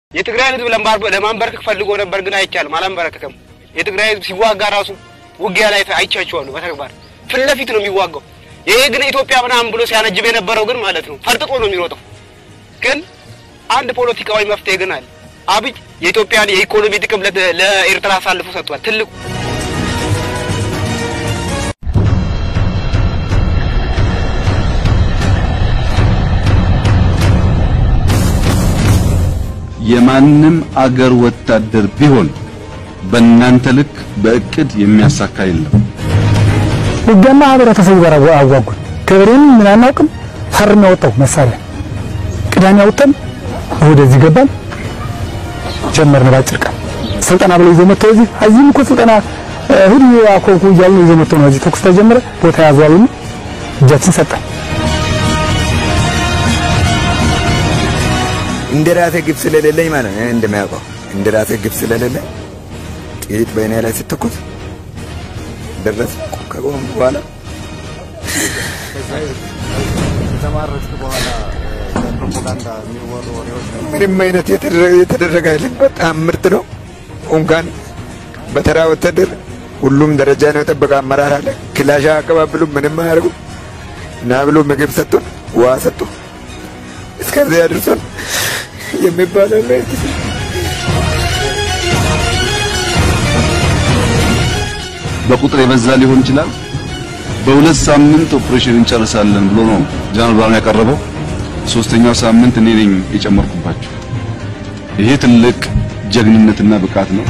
የትግራይን ህዝብ ለማንበረከክ ፈልጎ ነበር፣ ግን አይቻልም። አላንበረከከም። የትግራይ ህዝብ ሲዋጋ ራሱ ውጊያ ላይ አይቻቸዋለሁ። በተግባር ፊት ለፊት ነው የሚዋጋው። ይሄ ግን ኢትዮጵያ ምናምን ብሎ ሲያነጅብ የነበረው ግን ማለት ነው ፈርጥጦ ነው የሚሮጠው። ግን አንድ ፖለቲካዊ መፍትሄ ግን አለ። አብይ የኢትዮጵያን የኢኮኖሚ ጥቅም ለኤርትራ አሳልፎ ሰጥቷል። ትልቁ የማንም አገር ወታደር ቢሆን በእናንተ ልክ በእቅድ የሚያሳካ የለም። ውጊያማ ህብረተሰቡ ጋር አዋጉን። ገበሬውን ምን አናውቅም። ፈርም ያወጣው መሳሪያ ቅዳሜ ያወጣን ወደዚህ ገባን ጀመርን። ባጭር ቀን ስልጠና ብለው ይዘው መጥተው እዚህ እዚህም እኮ ስልጠና ሁሉ አኮኩ እያሉ ይዘው መጥተው ነው እዚህ ተኩስ ተጀመረ። ቦታ ያዟሉ እጃችን ሰጠን። እንደ ራሴ ግብ ስለሌለኝ ማለት ነው እንደሚያውቀው እንደ ራሴ ግብ ስለሌለኝ ጥይት በእኔ ላይ ስትተኮስ ደረስ ከቆም በኋላ ምንም አይነት የተደረገ አይደለም። በጣም ምርጥ ነው። እንኳን በተራ ወታደር ሁሉም ደረጃ ነው የጠበቀ አመራር አለ። ክላሻ አቀባብሉ ምንም አያደርጉ እና ብሎ ምግብ ሰጡን፣ ውሃ ሰጡ፣ እስከዚያ አድርሶን የሚባለው ላይ በቁጥር የበዛ ሊሆን ይችላል። በሁለት ሳምንት ኦፕሬሽን እንጨርሳለን ብሎ ነው ጀነራል ብርሃኑ ያቀረበው። ሶስተኛው ሳምንት እኔ ነኝ የጨመርኩባቸው። ይሄ ትልቅ ጀግንነትና ብቃት ነው።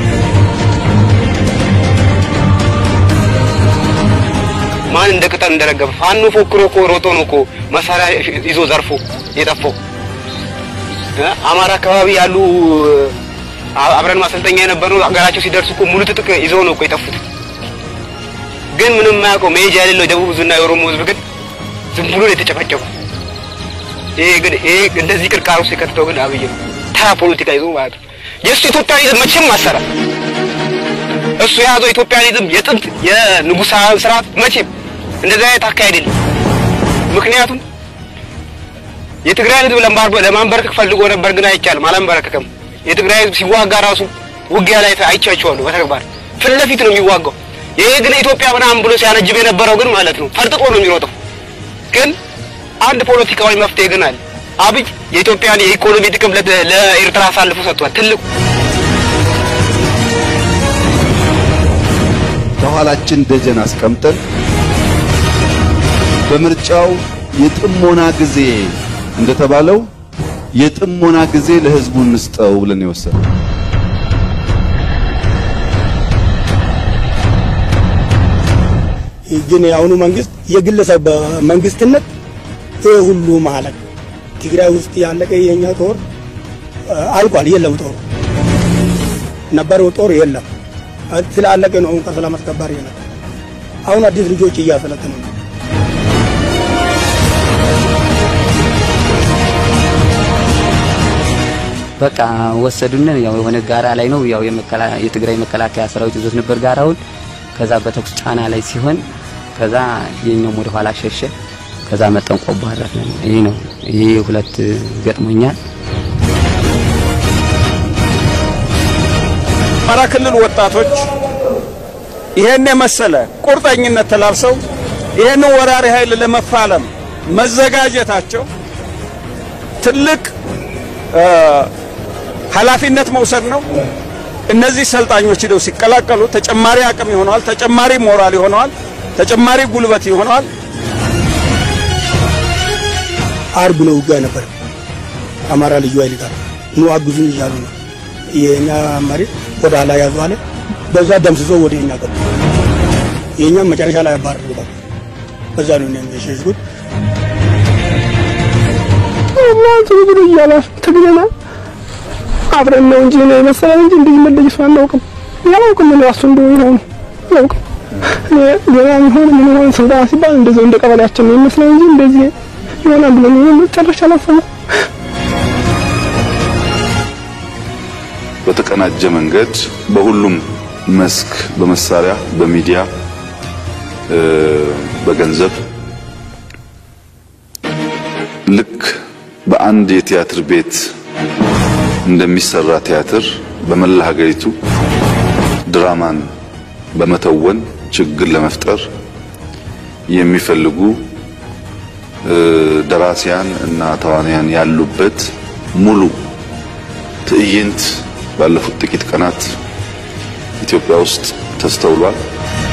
ማን እንደ ቅጠል እንደረገፈ ፋኖ ፎክሮ እኮ ሮጦ ነው እኮ መሳሪያ ይዞ ዘርፎ የጠፋው። አማራ አካባቢ ያሉ አብረን ማሰልጠኛ የነበረው ሀገራቸው ሲደርሱ እኮ ሙሉ ትጥቅ ይዘው ነው እኮ የጠፉት። ግን ምንም የማያውቀው መሄጃ የሌለው የደቡብ ህዝብና የኦሮሞ ህዝብ ግን ዝም ብሎ ነው የተጨፈጨፉ። ይሄ ግን ይሄ እንደዚህ ቅርቃር ውስጥ የከተተው ግን አብይ ነው። ተራ ፖለቲካ ይዞ ማለት ነው። የእሱ ኢትዮጵያኒዝም መቼም አሰራ እሱ የያዘው ኢትዮጵያኒዝም የጥንት የንጉሳዊ ስርዓት መቼም እንደዚህ አይነት አካሄድ የለም። ምክንያቱም የትግራይ ህዝብ ለማንበረከክ ፈልጎ ነበር፣ ግን አይቻልም። አላንበረከከም። የትግራይ ህዝብ ሲዋጋ ራሱ ውጊያ ላይ አይቻቸዋለሁ። በተግባር ፊት ለፊት ነው የሚዋጋው። ይሄ ግን ኢትዮጵያ ምናምን ብሎ ሲያነጅብ የነበረው ግን ማለት ነው ፈርጥጦ ነው የሚሮጠው። ግን አንድ ፖለቲካዊ መፍትሄ ግን አለ። አብይ የኢትዮጵያን የኢኮኖሚ ጥቅም ለኤርትራ አሳልፎ ሰጥቷል። ትልቁ ከኋላችን ደጀን አስቀምጠን በምርጫው የጥሞና ጊዜ እንደተባለው የጥሞና ጊዜ ለህዝቡ እንስጠው ብለን የወሰነው ግን የአሁኑ መንግስት የግለሰብ መንግስትነት ይሄ ሁሉ ማለት ትግራይ ውስጥ ያለቀ የኛ ጦር አልቋል። የለም ጦር ነበረው ጦር የለም ስላለቀ ነው። አሁን ከሰላም አስከባሪ ነው። አሁን አዲስ ልጆች እያሰለጠኑ ነው። በቃ ወሰዱን። ያው የሆነ ጋራ ላይ ነው ያው የትግራይ መከላከያ ሰራዊት ይዞት ነበር ጋራውን። ከዛ በተኩስ ጫና ላይ ሲሆን ከዛ የኛውም ወደ ኋላ ሸሸ። ከዛ መጠን ቆቦ አረፍን። ይሄ ነው ይሄ ሁለት ገጥሞኛል። አማራ ክልል ወጣቶች ይሄን የመሰለ ቁርጠኝነት ተላብሰው ይሄን ወራሪ ኃይል ለመፋለም መዘጋጀታቸው ትልቅ ኃላፊነት መውሰድ ነው። እነዚህ ሰልጣኞች ሄደው ሲቀላቀሉ ተጨማሪ አቅም ይሆነዋል፣ ተጨማሪ ሞራል ይሆነዋል፣ ተጨማሪ ጉልበት ይሆነዋል። አርብ ነው ውጊያ ነበር። አማራ ልዩ ኃይል ጋር ኑ አግዙን እያሉ ነው። የኛ መሪ ወደ ኋላ ያዙ አለ። በዛ ደምስሶ ወደ እኛ ገቡ። የኛም መጨረሻ ላይ አባረሩታል። በዛ ነው እኛም የሸሽጉት። እናንተ ብሎ እያላሽ ትግለናል አብረን ነው እንጂ ነው የመሰለን እንጂ እንደዚህ መለየሱ አናውቅም። ያላውቅም ነው እሱ እንደው ይሆን አላውቅም። ገና ይሆን ምን ይሆን ስልጣን ሲባል እንደዚህ እንደ ቀበሌያችን ነው የሚመስለው እንጂ እንደዚህ ይሆናል ብለን መጨረሻ አላሰብም። በተቀናጀ መንገድ በሁሉም መስክ በመሳሪያ፣ በሚዲያ፣ በገንዘብ ልክ በአንድ የቲያትር ቤት እንደሚሰራ ቲያትር በመላ ሀገሪቱ ድራማን በመተወን ችግር ለመፍጠር የሚፈልጉ ደራሲያን እና ተዋንያን ያሉበት ሙሉ ትዕይንት ባለፉት ጥቂት ቀናት ኢትዮጵያ ውስጥ ተስተውሏል።